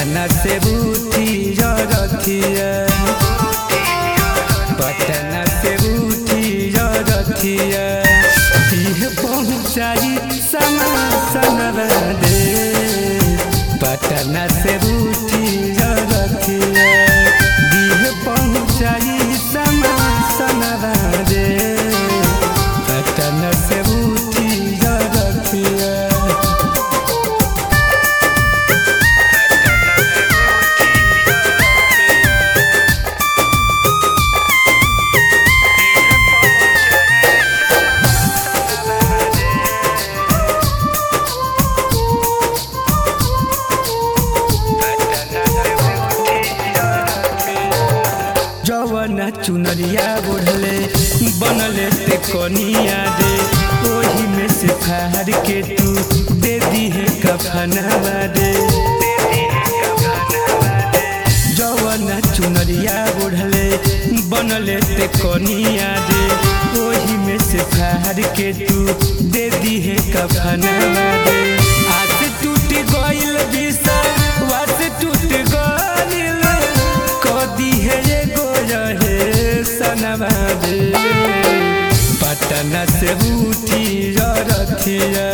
पटना से बूटी रथिया पटना से बूटी रथिया इह पहुँचाई समा सनवा दे पटना से बूटी रथिया दिह पहुँचाई समा सनवा दे पटना से बूटी रथिया जवन चुनरिया ओढ़ले बनले ते कनिया दे ओही में से फार के तू दे दी है कफनवा दे जवन चुनरिया ओढ़ले बनले ते कनिया दे ओही में से फार के तू दे दी है कफनवा दे आस टूट गइल बिसा वास टूट गइल कदी है ये गोरहे सनवा दे पटना से उठी रथिया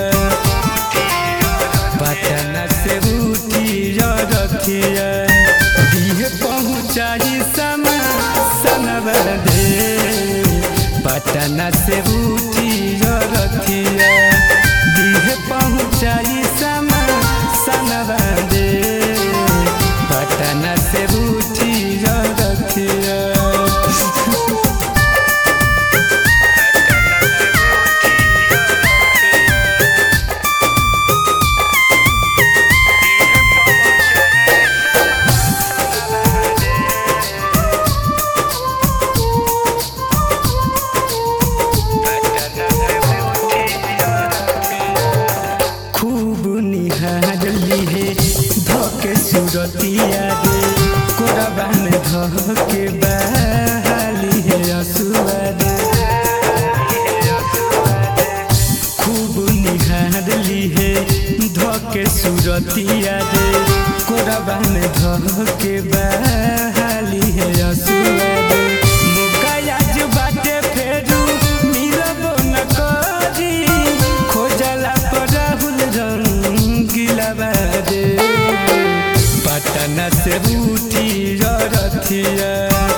पटना से उठी रथिया दिह पहुँचाई समा सनवा दे पटना से उठी रथिया दिह पहुँचाई समा सनवा दे पटना से उठी रथिया खूब निहार लीहे धके सुरतिया दे कोरबा में धके बहाली है असुआ दे खूब निहार लीहे धके सुरतिया दे कोरबा में धके बहाली है असुआ दे मुकायाज बाटे फेरू मिलबो न करी खोजला पर राहुल रंगीला बादे पटना से बूटी रथिया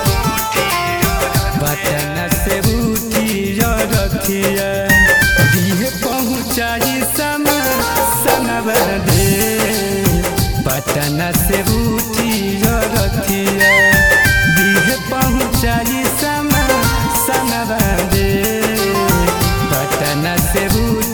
पटना से बूटी रथिया दिह पहुँचाई समा सनवा दे पटना से बूटी रथिया दिह पहुँचाई समा सनवा दे पटना से बूटी